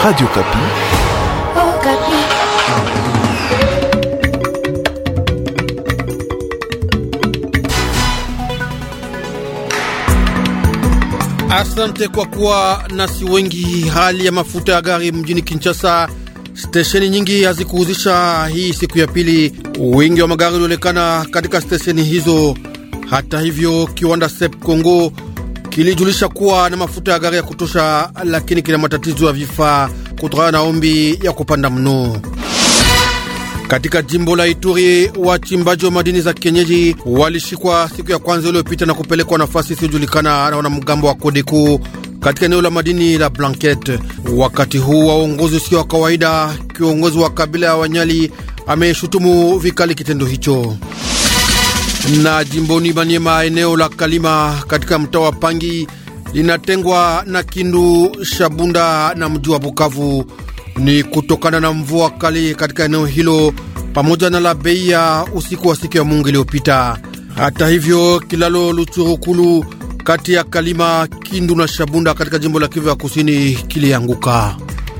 Radio Kapi. Oh, Kapi. Asante kwa kuwa nasi wengi. Hali ya mafuta ya gari mjini Kinshasa, stesheni nyingi hazikuhuzisha hii siku ya pili. Wingi wa magari ulionekana katika stesheni hizo. Hata hivyo, kiwanda Sep Congo kilijulisha kuwa na mafuta ya gari ya kutosha, lakini kina matatizo ya vifaa kutokana na ombi ya kupanda mno. Katika jimbo la Ituri, wachimbaji wa madini za kienyeji walishikwa siku ya kwanza iliyopita na kupelekwa nafasi isiyojulikana na wanamgambo wa Kodeko katika eneo la madini la Blanket. Wakati huu wa uongozi usio wa kawaida, kiongozi wa kabila ya Wanyali ameshutumu vikali kitendo hicho. Na jimboni Maniema, eneo la Kalima katika mtaa wa Pangi linatengwa na Kindu, Shabunda na mji wa Bukavu ni kutokana na mvua kali katika eneo hilo pamoja na la bei ya usiku wa siku ya Mungu iliyopita. Hata hivyo, kilalo Luchurukulu kati ya Kalima, Kindu na Shabunda katika jimbo la Kivu ya kusini kilianguka.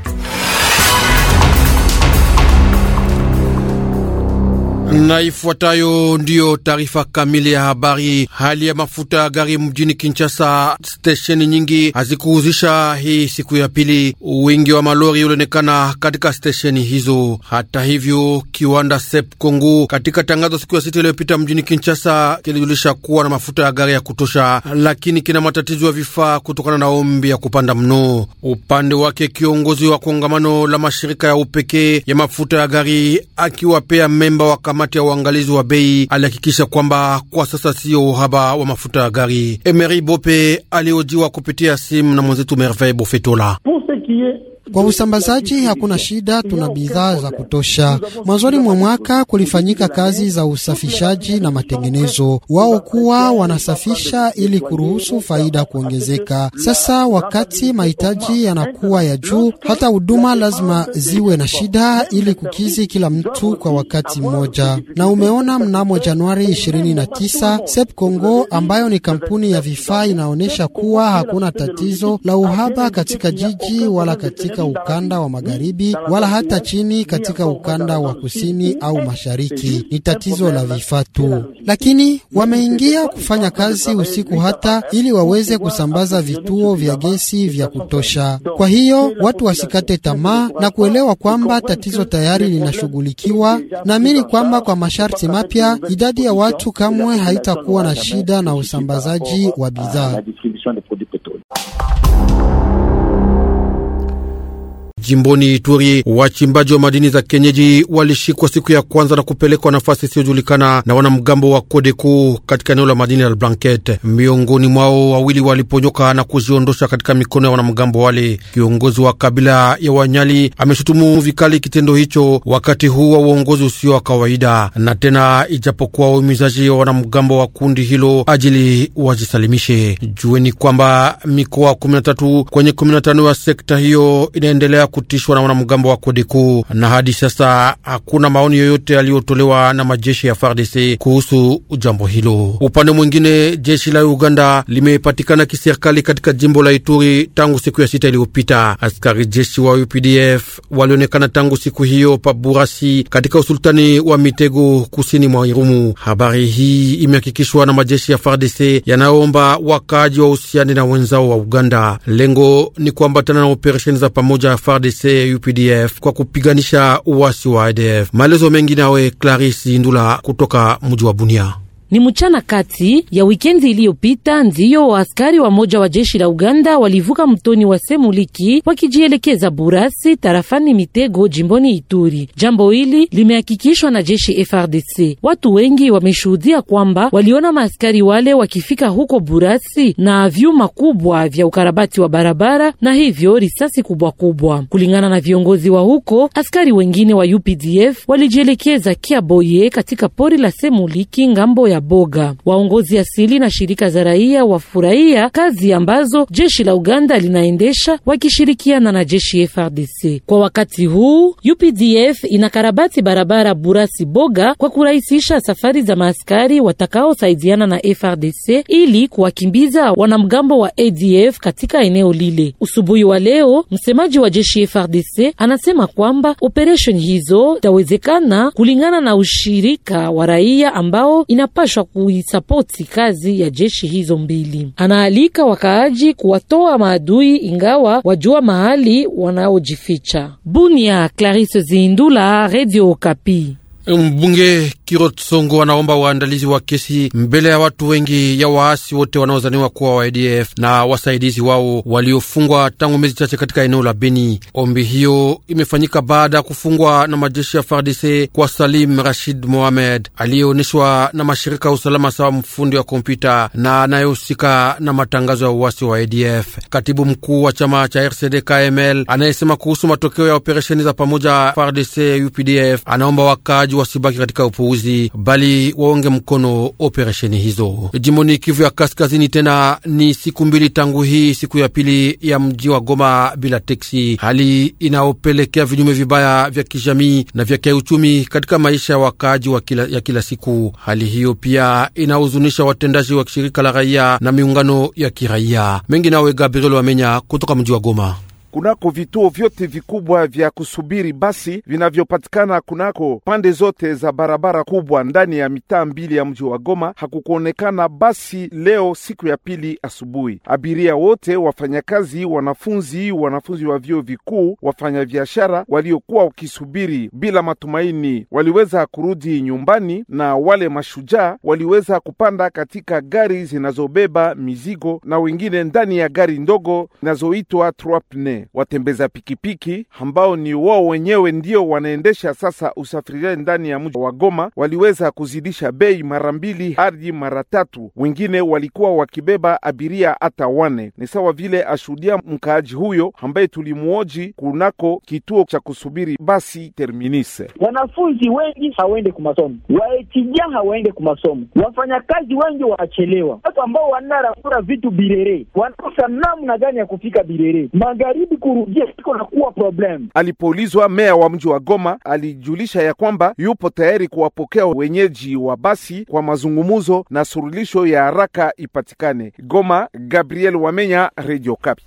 Na ifuatayo ndiyo taarifa kamili ya habari. Hali ya mafuta ya gari mjini Kinshasa, stesheni nyingi hazikuhuzisha hii siku ya pili. Wingi wa malori ulionekana katika stesheni hizo. Hata hivyo, kiwanda Sep Kongo katika tangazo siku ya sita iliyopita mjini Kinshasa kilijulisha kuwa na mafuta ya gari ya kutosha, lakini kina matatizo ya vifaa kutokana na ombi ya kupanda mno. Upande wake, kiongozi wa kongamano la mashirika ya upekee ya mafuta ya gari akiwapea memba wa kamati ya uangalizi wa bei alihakikisha kwamba kwa sasa siyo uhaba wa mafuta ya gari. Emery Bope aliojiwa kupitia simu na mwenzetu Merveille Bofetola. Kwa usambazaji hakuna shida, tuna bidhaa za kutosha. Mwanzoni mwa mwaka kulifanyika kazi za usafishaji na matengenezo, wao kuwa wanasafisha ili kuruhusu faida kuongezeka. Sasa wakati mahitaji yanakuwa ya juu, hata huduma lazima ziwe na shida ili kukizi kila mtu kwa wakati mmoja. Na umeona mnamo Januari 29 Sep Congo ambayo ni kampuni ya vifaa inaonyesha kuwa hakuna tatizo la uhaba katika jiji wala katika ukanda wa magharibi wala hata chini katika ukanda wa kusini au mashariki. Ni tatizo la vifaa tu, lakini wameingia kufanya kazi usiku hata ili waweze kusambaza vituo vya gesi vya kutosha. Kwa hiyo watu wasikate tamaa na kuelewa kwamba tatizo tayari linashughulikiwa. Naamini kwamba kwa masharti mapya idadi ya watu kamwe haitakuwa na shida na usambazaji wa bidhaa. Jimboni Ituri, wachimbaji wa madini za kienyeji walishikwa siku ya kwanza na kupelekwa nafasi isiyojulikana na wanamgambo wa Kodeko katika eneo la madini la Blanket. Miongoni mwao wawili waliponyoka na kujiondosha katika mikono ya wanamgambo wale. Kiongozi wa kabila ya Wanyali ameshutumu vikali kitendo hicho wakati huu wa uongozi usio wa kawaida, na tena ijapokuwa waumizaji wa wanamgambo wa kundi hilo ajili wajisalimishe. Jueni kwamba mikoa 13 kwenye 15 ya sekta hiyo inaendelea kutishwa na wanamgambo wa Kodeko na hadi sasa hakuna maoni yoyote yaliyotolewa na majeshi ya FARDC kuhusu jambo hilo. Upande mwingine, jeshi la Uganda limepatikana kiserikali katika jimbo la Ituri tangu siku ya sita iliyopita. Askari jeshi wa UPDF walionekana tangu siku hiyo pa Burasi katika usultani wa Mitego kusini mwa Irumu. Habari hii imehakikishwa na majeshi ya FARDC yanayoomba wakaaji wa uhusiani na wenzao wa Uganda. Lengo ni kuambatana na operesheni za pamoja FARDC UPDF kwa kupiganisha uasi wa ADF. Maelezo mengi nawe Clarisse Indula kutoka mji wa Bunia. Ni mchana kati ya wikendi iliyopita ndiyo waaskari wa moja wa jeshi la Uganda walivuka mtoni wa Semuliki wakijielekeza Burasi tarafani Mitego jimboni Ituri. Jambo hili limehakikishwa na jeshi FRDC. Watu wengi wameshuhudia kwamba waliona maaskari wale wakifika huko Burasi na vyuma kubwa vya ukarabati wa barabara na hivyo risasi kubwa kubwa. Kulingana na viongozi wa huko, askari wengine wa UPDF walijielekeza Kiaboye katika pori la Semuliki ngambo ya Boga. Waongozi asili na shirika za raia wafurahia kazi ambazo jeshi la Uganda linaendesha wakishirikiana na jeshi FRDC. Kwa wakati huu UPDF inakarabati barabara Burasi Boga kwa kurahisisha safari za maaskari watakaosaidiana na FRDC ili kuwakimbiza wanamgambo wa ADF katika eneo lile. Usubuhi wa leo, msemaji wa jeshi FRDC anasema kwamba operation hizo itawezekana kulingana na ushirika wa raia ambao inapashwa kuisapoti kazi ya jeshi hizo mbili. Anaalika wakaaji kuwatoa maadui ingawa wajua mahali wanaojificha. Bunia, Clarisse Zindula, Radio Okapi. Mbunge Kirot Songo anaomba waandalizi wa kesi mbele ya watu wengi ya waasi wote wanaozaniwa kuwa wa ADF na wasaidizi wao waliofungwa tangu miezi chache katika eneo la Beni. Ombi hiyo imefanyika baada ya kufungwa na majeshi ya FARDC kwa Salim Rashid Mohamed aliyeonyeshwa na mashirika ya usalama sawa mfundi wa kompyuta na anayehusika na matangazo ya uasi wa ADF. Katibu mkuu wa chama cha RCD KML anayesema kuhusu matokeo ya operesheni za pamoja FARDC UPDF anaomba wakaji wasibaki katika upuuzi bali waonge mkono operesheni hizo. Jimboni Kivu ya Kaskazini, tena ni siku mbili tangu hii siku ya pili ya mji wa Goma bila teksi, hali inaopelekea vinyume vibaya vya kijamii na vya kiuchumi katika maisha ya wakaaji wa kila, ya kila siku. Hali hiyo pia inahuzunisha watendaji wa shirika la raia na miungano ya kiraia mengi. Nawe Gabriel Wamenya kutoka mji wa Goma. Kunako vituo vyote vikubwa vya kusubiri basi vinavyopatikana kunako pande zote za barabara kubwa ndani ya mitaa mbili ya mji wa Goma, hakukuonekana basi leo siku ya pili asubuhi. Abiria wote, wafanyakazi, wanafunzi, wanafunzi wa vyuo vikuu, wafanyabiashara waliokuwa wakisubiri bila matumaini waliweza kurudi nyumbani, na wale mashujaa waliweza kupanda katika gari zinazobeba mizigo na wengine ndani ya gari ndogo zinazoitwa trois watembeza pikipiki ambao ni wao wenyewe ndio wanaendesha sasa usafirishaji ndani ya mji wa Goma waliweza kuzidisha bei mara mbili hadi mara tatu. Wengine walikuwa wakibeba abiria hata wane. Ni sawa vile ashuhudia mkaaji huyo ambaye tulimuoji kunako kituo cha kusubiri basi Terminise. Wanafunzi wengi hawaende kumasomo, waetija hawaende kumasomo, wafanyakazi wengi wanachelewa, watu ambao wanarafura vitu Birere wanakosa namna gani ya kufika Birere magharibi kurudia iko na kuwa problem. Alipoulizwa, meya wa mji wa Goma alijulisha ya kwamba yupo tayari kuwapokea wenyeji wa basi kwa mazungumuzo na suluhisho ya haraka ipatikane. Goma, Gabriel Wamenya, Radio Kapi.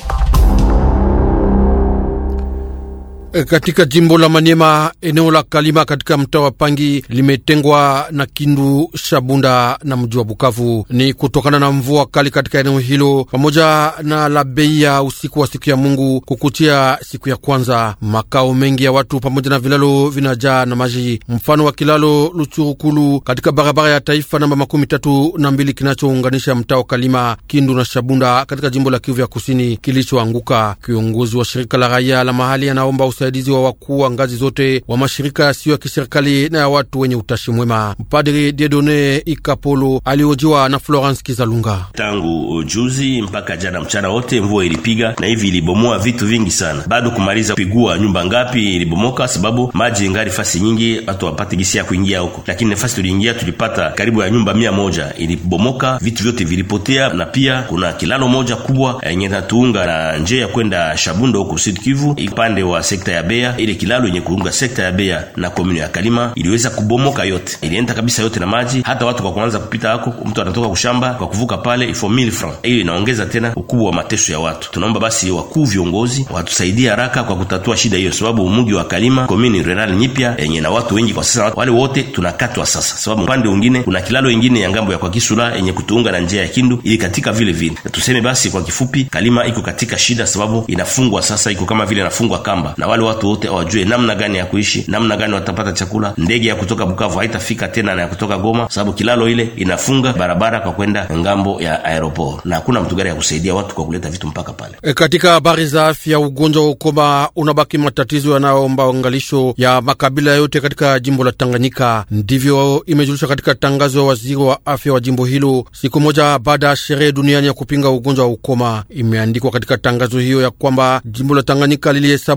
Katika jimbo la Maniema, eneo la Kalima katika mtaa wa Pangi limetengwa na Kindu, Shabunda na mji wa Bukavu. Ni kutokana na mvua kali katika eneo hilo pamoja na la bei ya usiku wa siku ya Mungu kukutia siku ya kwanza. Makao mengi ya watu pamoja na vilalo vinajaa na maji, mfano wa kilalo Luchurukulu katika barabara ya taifa namba makumi tatu na mbili kinachounganisha mtaa wa Kalima, Kindu na Shabunda katika jimbo la Kivu ya kusini kilichoanguka. Kiongozi wa shirika la raia la mahali anaomba usaidizi wa wakuu wa ngazi zote wa mashirika yasiyo ya kiserikali na ya watu wenye utashi mwema. Mpadri Diedone Ikapolo aliojiwa na Florence Kizalunga. Tangu juzi mpaka jana mchana wote mvua ilipiga na hivi ilibomoa vitu vingi sana, bado kumaliza kupigua nyumba ngapi ilibomoka, sababu maji ingali fasi nyingi, watu wapate gisi ya kuingia huko, lakini nafasi tuliingia tulipata karibu ya nyumba mia moja ilibomoka, vitu vyote vilipotea, na pia kuna kilalo moja kubwa yenye natuunga na njia ya kwenda Shabundo huko Sud Kivu ipande wa sekta ya Bea. Ile kilalo yenye kuunga sekta ya Bea na komune ya Kalima iliweza kubomoka yote, ilienda kabisa yote na maji. Hata watu kwa kuanza kupita hako, mtu anatoka kushamba kwa kuvuka pale ifo 1000 francs. Hiyo inaongeza tena ukubwa wa mateso ya watu. Tunaomba basi wakuu viongozi watusaidie haraka kwa kutatua shida hiyo, sababu mugi wa Kalima komune rural nyipya yenye na watu wengi kwa sasa, wale wote tunakatwa sasa, sababu upande mwingine kuna kilalo ingine ya ngambo ya kwa Kisula yenye kutuunga na njia ya Kindu ili katika vile vile. Tuseme basi kwa kifupi, Kalima iko katika shida, sababu inafungwa sasa, iko kama vile inafungwa kamba na wale watu wote hawajue namna gani ya kuishi, namna gani watapata chakula. Ndege ya kutoka Bukavu haitafika tena na ya kutoka Goma, sababu kilalo ile inafunga barabara kwa kwenda ngambo ya aeroport, na hakuna mtu gari ya kusaidia watu kwa kuleta vitu mpaka pale. E, katika habari za afya, ugonjwa wa ukoma unabaki matatizo yanayoomba angalisho ya makabila yote katika jimbo la Tanganyika. Ndivyo imejulisha katika tangazo ya waziri wa afya wa jimbo hilo siku moja baada ya sherehe duniani ya kupinga ugonjwa wa ukoma. Imeandikwa katika tangazo hiyo ya kwamba jimbo la Tanganyika lilihesabu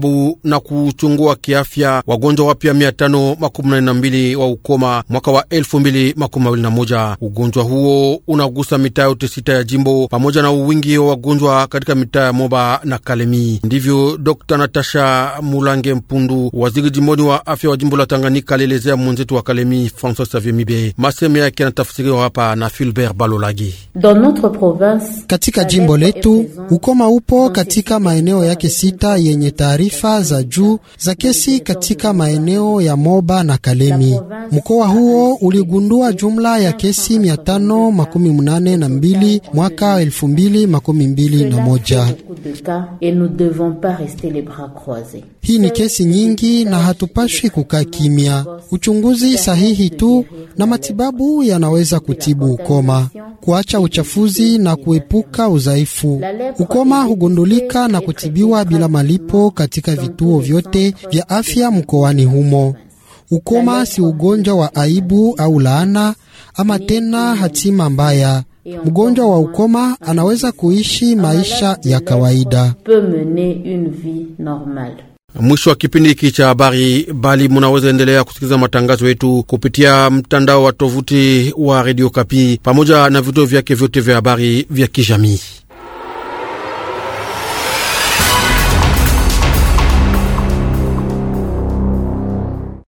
na kuchungua kiafya wagonjwa wapya mia tano makumi nane na mbili wa ukoma mwaka wa elfu mbili makumi mawili na moja. Ugonjwa huo unagusa mitaa yote sita ya jimbo pamoja na uwingi wa wagonjwa katika mitaa ya Moba na Kalemi. Ndivyo Dr Natasha Mulange Mpundu, waziri jimboni wa afya wa jimbo la Tanganyika, alielezea mwenzetu wa Kalemi Francois Xavier Mibe. Maseme yake yanatafsiriwa hapa na Filbert Balolagi. Katika jimbo letu ukoma upo katika maeneo yake sita yenye taarifa za juu za kesi katika maeneo ya Moba na Kalemi. Mkoa huo uligundua jumla ya kesi mia tano makumi munane na mbili mwaka elfu mbili makumi mbili na moja. Hii ni kesi nyingi na hatupashwi kukaa kimya. Uchunguzi sahihi tu na matibabu yanaweza kutibu ukoma, kuacha uchafuzi na kuepuka udhaifu. Ukoma hugundulika na kutibiwa bila malipo katika vituo vyote vya afya mkoani humo. Ukoma si ugonjwa wa aibu au laana ama tena hatima mbaya. Mgonjwa wa ukoma anaweza kuishi maisha ya kawaida. Mwisho wa kipindi hiki cha habari, bali munaweza endelea kusikiliza matangazo yetu kupitia mtandao wa tovuti wa Radio Kapi pamoja na vituo vyake vyote vya habari vya kijamii.